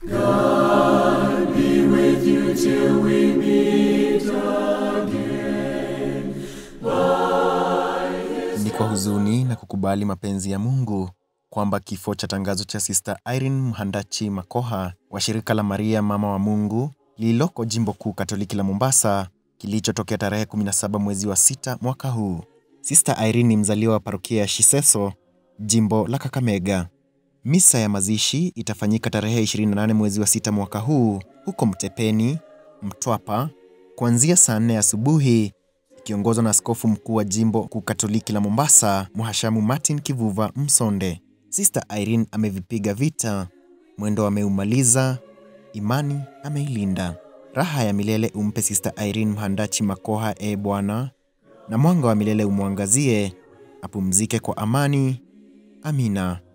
Ni kwa huzuni na kukubali mapenzi ya Mungu kwamba kifo cha tangazo cha Sister Irene Mhandachi Makoha wa shirika la Maria Mama wa Mungu lililoko jimbo kuu Katoliki la Mombasa kilichotokea tarehe 17 mwezi wa sita mwaka huu. Sister Irene ni mzaliwa wa parokia ya Shiseso, jimbo la Kakamega. Misa ya mazishi itafanyika tarehe 28 mwezi wa sita mwaka huu huko Mtepeni, Mtwapa, kuanzia saa 4 asubuhi ikiongozwa na askofu mkuu wa jimbo kuu Katoliki la Mombasa, Mhashamu Martin Kivuva Msonde. Sister Irene amevipiga vita, mwendo ameumaliza, imani ameilinda. Raha ya milele umpe Sister Irene Mhandachi Makoha, e Bwana, na mwanga wa milele umwangazie, apumzike kwa amani. Amina.